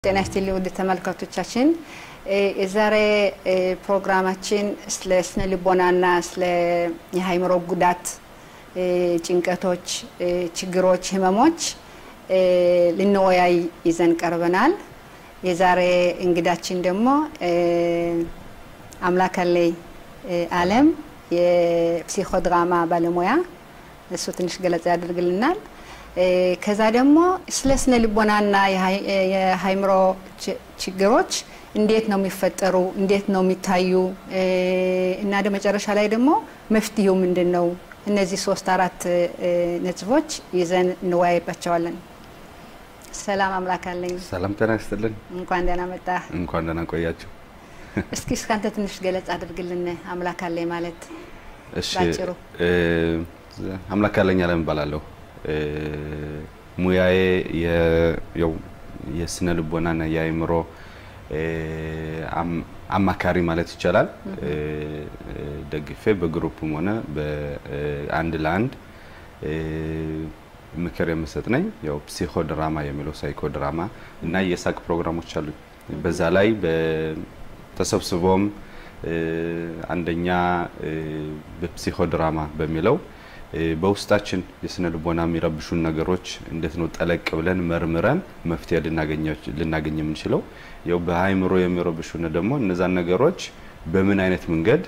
ጤና ይስጥልኝ ውድ ተመልካቾቻችን፣ የዛሬ ፕሮግራማችን ስለ ስነ ልቦናና ስለ የአእምሮ ጉዳት፣ ጭንቀቶች፣ ችግሮች፣ ህመሞች ልንወያይ ይዘን ቀርበናል። የዛሬ እንግዳችን ደግሞ አምላካለይ አለም የፕሲኮድራማ ባለሙያ እሱ ትንሽ ገለጻ ያደርግልናል። ከዛ ደግሞ ስለ ስነ ልቦናና የአእምሮ ችግሮች እንዴት ነው የሚፈጠሩ፣ እንዴት ነው የሚታዩ እና መጨረሻ ላይ ደግሞ መፍትሄው ምንድን ነው? እነዚህ ሶስት አራት ነጥቦች ይዘን እንወያይባቸዋለን። ሰላም አምላክ አለኝ። ሰላም ጤና ይስጥልን። እንኳን ደህና መጣ። እንኳን ደህና ቆያችሁ። እስኪ እስካንተ ትንሽ ገለጻ አድርግልን። አምላክ አለኝ ማለት እሺ፣ ባጭሩ። አምላክ አለኝ አለም እባላለሁ። ሙያዬ የስነ ልቦናና የአእምሮ አማካሪ ማለት ይቻላል። ደግፌ በግሩፕም ሆነ በአንድ ለአንድ ምክር የምሰጥ ነኝ። ያው ፕሲኮ ድራማ የሚለው ሳይኮ ድራማ እና የሳቅ ፕሮግራሞች አሉ። በዛ ላይ ተሰብስቦም አንደኛ በፕሲኮ ድራማ በሚለው በውስጣችን የስነ ልቦና የሚረብሹን ነገሮች እንዴት ነው ጠለቅ ብለን መርምረን መፍትሄ ልናገኝ የምንችለው? ያው በአእምሮ የሚረብሹን ደግሞ እነዛን ነገሮች በምን አይነት መንገድ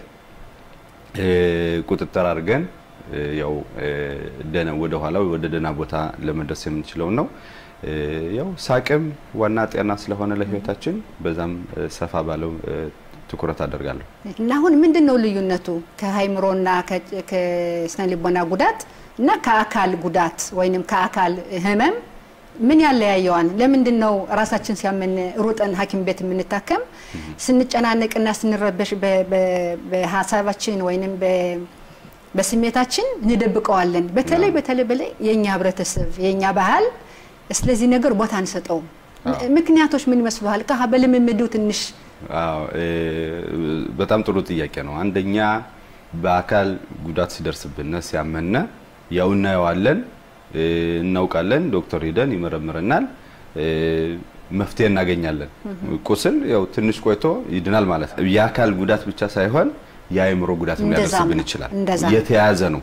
ቁጥጥር አድርገን ያው ደህና ወደ ኋላ ወደ ደህና ቦታ ለመድረስ የምንችለው ነው። ያው ሳቅም ዋና ጤና ስለሆነ ለህይወታችን በዛም ሰፋ ባለው ትኩረት አደርጋለሁ። እና አሁን ምንድን ነው ልዩነቱ ከአእምሮና ከስነ ልቦና ጉዳት እና ከአካል ጉዳት ወይንም ከአካል ህመም ምን ያለያየዋል? ለምንድን ነው ራሳችን ሲያመን ሩጠን ሐኪም ቤት የምንታከም? ስንጨናነቅና ስንረበሽ በሀሳባችን ወይንም በስሜታችን እንደብቀዋለን። በተለይ በተለይ በላይ የእኛ ህብረተሰብ የእኛ ባህል ስለዚህ ነገር ቦታ አንሰጠውም። ምክንያቶች ምን ይመስሉሃል? ከ በልምምዱ ትንሽ አዎ በጣም ጥሩ ጥያቄ ነው። አንደኛ በአካል ጉዳት ሲደርስብን ሲያመነ ያው እናየዋለን፣ እናውቃለን። ዶክተር ሂደን ይመረምረናል፣ መፍትሄ እናገኛለን። ቁስል ያው ትንሽ ቆይቶ ይድናል ማለት ነው። የአካል ጉዳት ብቻ ሳይሆን የአእምሮ ጉዳት ሊያደርስብን ይችላል። የተያያዘ ነው።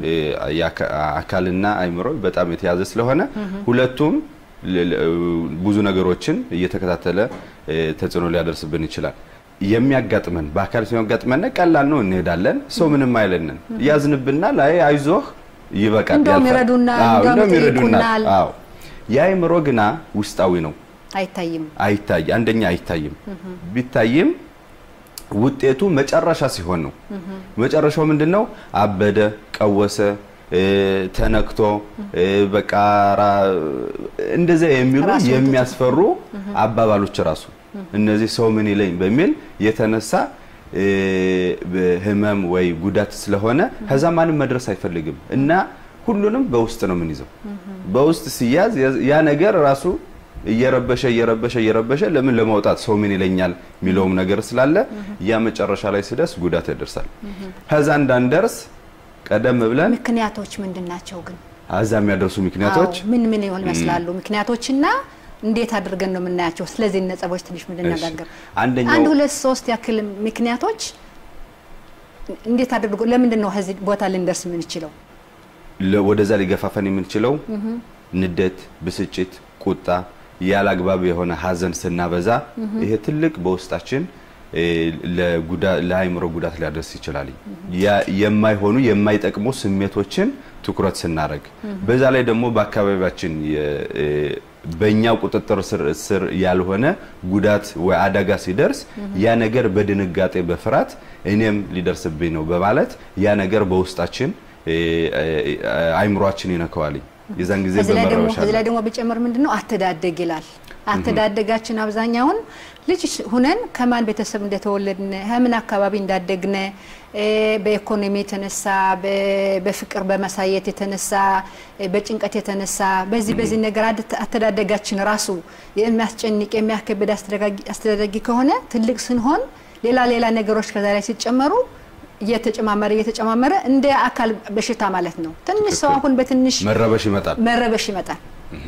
አካልና አእምሮ በጣም የተያዘ ስለሆነ ሁለቱም ብዙ ነገሮችን እየተከታተለ ተጽዕኖ ሊያደርስብን ይችላል። የሚያጋጥመን በአካል ሲያጋጥመን ቀላል ነው፣ እንሄዳለን። ሰው ምንም አይለንን፣ ያዝንብናል። አይ አይዞህ ይበቃል፣ እንደውም ይረዱናል፣ እንደውም ይጠይቁናል። አዎ የአእምሮ ግና ውስጣዊ ነው፣ አይታይም። አይታይ አንደኛ አይታይም። ቢታይም ውጤቱ መጨረሻ ሲሆን ነው። መጨረሻው ምንድነው? አበደ፣ ቀወሰ ተነክቶ በቃ እንደዚያ የሚሉ የሚያስፈሩ አባባሎች ራሱ እነዚህ ሰው ምን ይለኝ በሚል የተነሳ ህመም ወይ ጉዳት ስለሆነ ከዛ ማንም መድረስ አይፈልግም እና ሁሉንም በውስጥ ነው የምንይዘው። በውስጥ ሲያዝ ያ ነገር ራሱ እየረበሸ እየረበሸ እየረበሸ ለምን ለማውጣት ሰው ምን ይለኛል የሚለውም ነገር ስላለ ያ መጨረሻ ላይ ሲደርስ ጉዳት ያደርሳል። ከዛ እንዳንደርስ ቀደም ብለን ምክንያቶች ምንድን ናቸው ግን? አዛ የሚያደርሱ ምክንያቶች ምን ምን ይሆን ይመስላሉ? ምክንያቶችና እንዴት አድርገን ነው የምናያቸው? ስለዚህ ነጥቦች ትንሽ ምንነጋገር። አንደኛው አንድ ሁለት ሶስት ያክል ምክንያቶች እንዴት አድርጎ ለምንድን ነው ከዚህ ቦታ ልንደርስ የምንችለው? ወደዛ ሊገፋፈን የምንችለው ንዴት፣ ብስጭት፣ ቁጣ፣ ያለ አግባብ የሆነ ሀዘን ስናበዛ ይሄ ትልቅ በውስጣችን ለአእምሮ ጉዳት ሊያደርስ ይችላል። የማይሆኑ የማይጠቅሙ ስሜቶችን ትኩረት ስናደርግ፣ በዛ ላይ ደግሞ በአካባቢያችን በእኛው ቁጥጥር ስር ያልሆነ ጉዳት ወይ አደጋ ሲደርስ ያ ነገር በድንጋጤ በፍርሃት እኔም ሊደርስብኝ ነው በማለት ያ ነገር በውስጣችን አእምሯችን ይነካዋል። የዛን ጊዜ በመረበሻ ከዚህ ላይ ደግሞ ቢጨምር ምንድነው አስተዳደግ ይላል። አስተዳደጋችን አብዛኛውን ልጅ ሁነን ከማን ቤተሰብ እንደተወለድነ ከምን አካባቢ እንዳደግነ በኢኮኖሚ የተነሳ በፍቅር በማሳየት የተነሳ በጭንቀት የተነሳ በዚህ በዚህ ነገር አስተዳደጋችን ራሱ የሚያስጨንቅ የሚያከብድ አስተዳደጊ ከሆነ ትልቅ ስንሆን ሌላ ሌላ ነገሮች ከዛ ላይ ሲጨመሩ እየተጨማመረ እየተጨማመረ እንደ አካል በሽታ ማለት ነው። ትንሽ ሰው አሁን በትንሽ መረበሽ ይመጣል። መረበሽ ይመጣል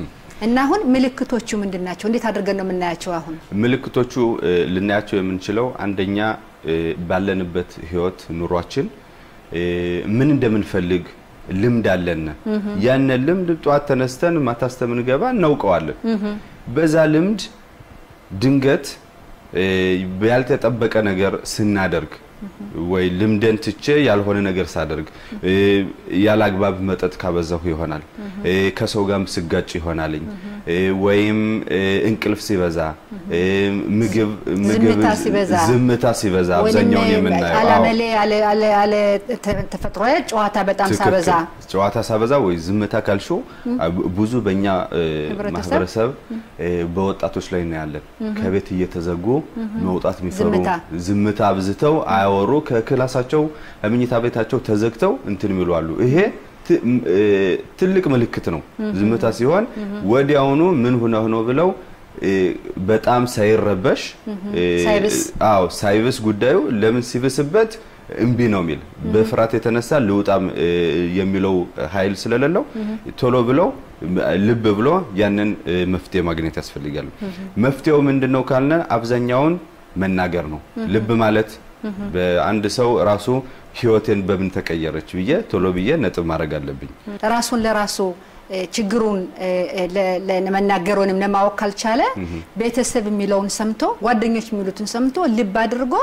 እና አሁን ምልክቶቹ ምንድን ናቸው? እንዴት አድርገን ነው የምናያቸው? አሁን ምልክቶቹ ልናያቸው የምንችለው አንደኛ ባለንበት ህይወት ኑሯችን ምን እንደምንፈልግ ልምድ አለን። ያን ልምድ ጠዋት ተነስተን ማታ እስከምንገባ እናውቀዋለን። በዛ ልምድ ድንገት ያልተጠበቀ ነገር ስናደርግ ወይ ልምደን ትቼ ያልሆነ ነገር ሳደርግ ያለ አግባብ መጠጥ ካበዛሁ ይሆናል፣ ከሰው ጋርም ስጋጭ ይሆናልኝ፣ ወይም እንቅልፍ ሲበዛ፣ ምግብ ዝምታ ሲበዛ ዝምታ ሲበዛ አብዛኛውን የምናየው አላመሌ አለ ተፈጥሮ ጨዋታ በጣም ሳበዛ ጨዋታ ሳበዛ ወይ ዝምታ ካልሾ ብዙ በእኛ ማህበረሰብ በወጣቶች ላይ እናያለን። ከቤት እየተዘጉ መውጣት የሚፈሩ ዝምታ አብዝተው አያወሩ ከክላሳቸው መኝታ ቤታቸው ተዘግተው እንትን የሚሉ አሉ። ይሄ ትልቅ ምልክት ነው። ዝምታ ሲሆን ወዲያውኑ ምን ሆነ ሆኖ ብለው በጣም ሳይረበሽ አዎ ሳይብስ ጉዳዩ ለምን ሲብስበት እምቢ ነው የሚል በፍርሃት የተነሳ ልውጣም የሚለው ኃይል ስለሌለው ቶሎ ብለው ልብ ብሎ ያንን መፍትሄ ማግኘት ያስፈልጋል። መፍትሄው ምንድን ነው ካልነ አብዛኛውን መናገር ነው። ልብ ማለት በአንድ ሰው ራሱ ህይወቴን በምን ተቀየረች ብዬ ቶሎ ብዬ ነጥብ ማድረግ አለብኝ። ራሱን ለራሱ ችግሩን ለመናገር ወይም ለማወቅ ካልቻለ ቤተሰብ የሚለውን ሰምቶ ጓደኞች የሚሉትን ሰምቶ ልብ አድርጎ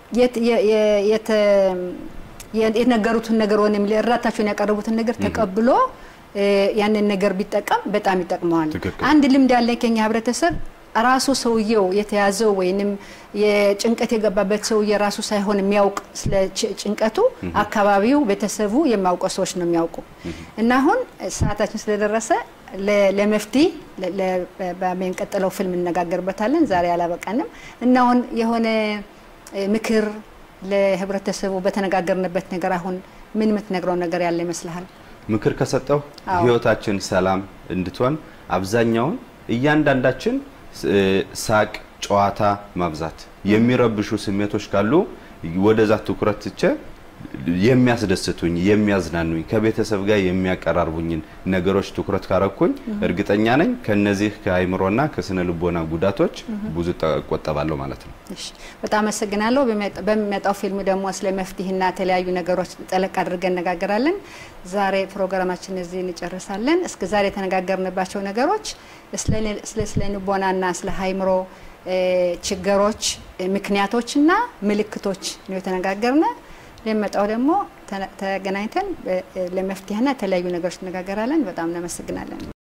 የነገሩትን ነገር ወይም እርዳታቸውን ያቀረቡትን ነገር ተቀብሎ ያንን ነገር ቢጠቀም በጣም ይጠቅመዋል። አንድ ልምድ ያለ ከኛ ህብረተሰብ ራሱ ሰውየው የተያዘው ወይንም የጭንቀት የገባበት ሰውዬ ራሱ ሳይሆን የሚያውቅ ስለ ጭንቀቱ አካባቢው፣ ቤተሰቡ የሚያውቀው ሰዎች ነው የሚያውቁ እና አሁን ሰዓታችን ስለደረሰ ለመፍትሄ በሚቀጥለው ፊልም እነጋገርበታለን። ዛሬ አላበቃንም እና አሁን የሆነ ምክር ለህብረተሰቡ በተነጋገርንበት ነገር አሁን ምን የምትነግረው ነገር ያለ ይመስልሃል? ምክር ከሰጠው ህይወታችን ሰላም እንድትሆን አብዛኛውን እያንዳንዳችን ሳቅ፣ ጨዋታ ማብዛት የሚረብሹ ስሜቶች ካሉ ወደዛ ትኩረት ትቼ የሚያስደስቱኝ፣ የሚያዝናኑኝ ከቤተሰብ ጋር የሚያቀራርቡኝን ነገሮች ትኩረት ካረኩኝ እርግጠኛ ነኝ ከነዚህ ከአይምሮና ከስነ ልቦና ጉዳቶች ብዙ እቆጠባለሁ ማለት ነው። በጣም አመሰግናለሁ። በሚመጣው ፊልም ደግሞ ስለ መፍትሄና የተለያዩ ነገሮች ጠለቅ አድርገን እነጋገራለን። ዛሬ ፕሮግራማችን እዚህ እንጨርሳለን። እስከ ዛሬ የተነጋገርንባቸው ነገሮች ስለ ስነ ልቦናና ስለ አይምሮ ችግሮች ምክንያቶችና ምልክቶች ነው የተነጋገርነ። ለመጣው ደግሞ ተገናኝተን ለመፍትሄና የተለያዩ ነገሮች እነጋገራለን። በጣም እናመሰግናለን።